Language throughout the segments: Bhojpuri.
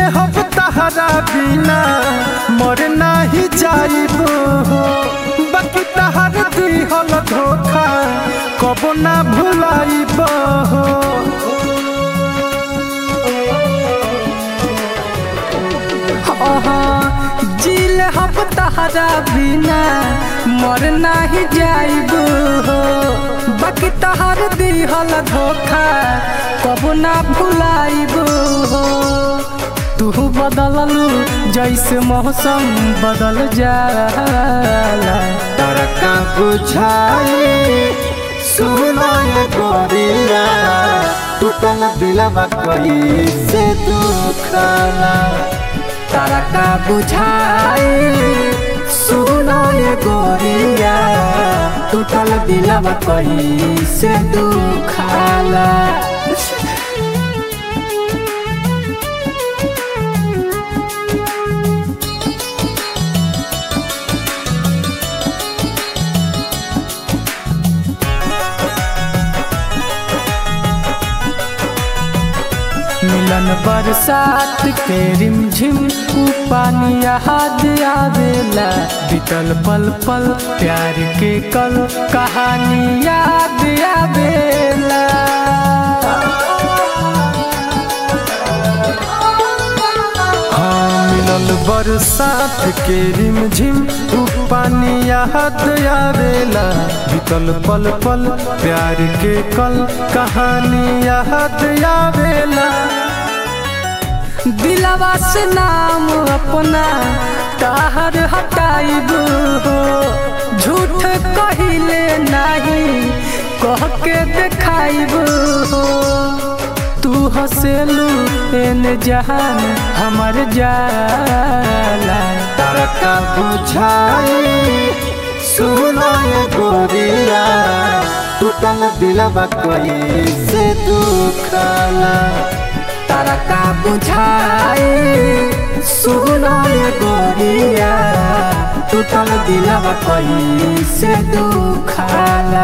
हब तहरा बिना मर नाही जाइब हो बाकी तहर दिहल धोखा कबो ना भुलाइब हो जिल हब तहरा बिना मर नाही जाइब हो बाकी तहर दिहल धोखा कबो ना भुलाइब हो तू बदललू जैसे मौसम बदल जाला तरका बुझाई सुनाए गोरिया टूटल दिलवा कई से दुखला तारा का बुझाए सुनाए गोरिया टूटल दिलवा कहीं से दुखाला मिलन बरसात के रिमझिम ऊ पानी याद आवेला बीतल पल पल प्यार के कल कहानी याद आवेला हाँ मिलल बरसात के रिमझिम ऊ पानी याद आवेला बीतल पल पल प्यार के कल कहानी याद आवेला दिलवा से नाम अपना ताहर हटाइब हो झूठ कहिले नहीं कह के देखाइब हो तू हसेलू एन जहान हमर जाला तरका बुझाई सुनाए गोरिया टूटल दिलवा कई से दुखला तारा का बुझाए सुनाए गोरिया टूटल दिलवा कहीं से दुखाला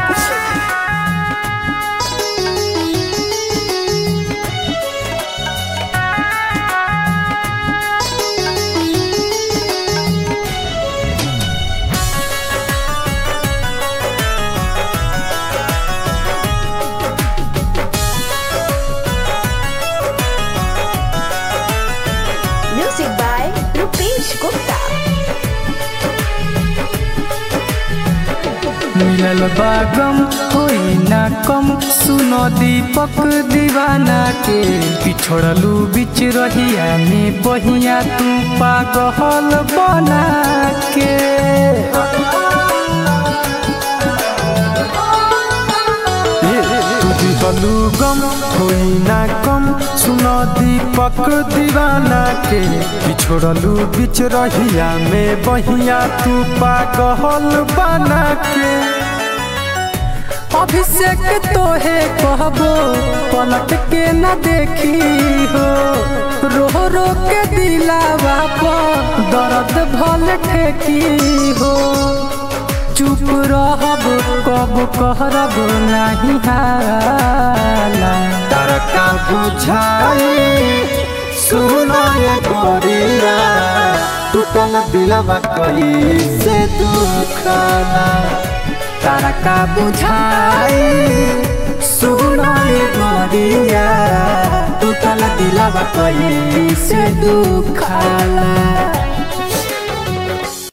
Music by Rupesh Gupta. मिलल बागम होई ना कम सुनो दीपक दीवाना के पिछड़लू बिच रहिया में बहिया तू पागल बना के दिहलू गम होई ना कम सुनो दीपक दीवाना के पिछड़लू बिच रहिया में बहिया तू पागल बना के अभिषेक तोहे कहबो पलट के न देखी हो रो रो के दिलावा पर दर्द भल ठेकी हो चुप रहब कब कहरब नहीं हाला तरका बुझाई सुनाए गोरिया टूटल दिलवा कई से दुखला तारा का बुझाए सुनाए गोरिया टूटल दिलवा कहीं से दुखाला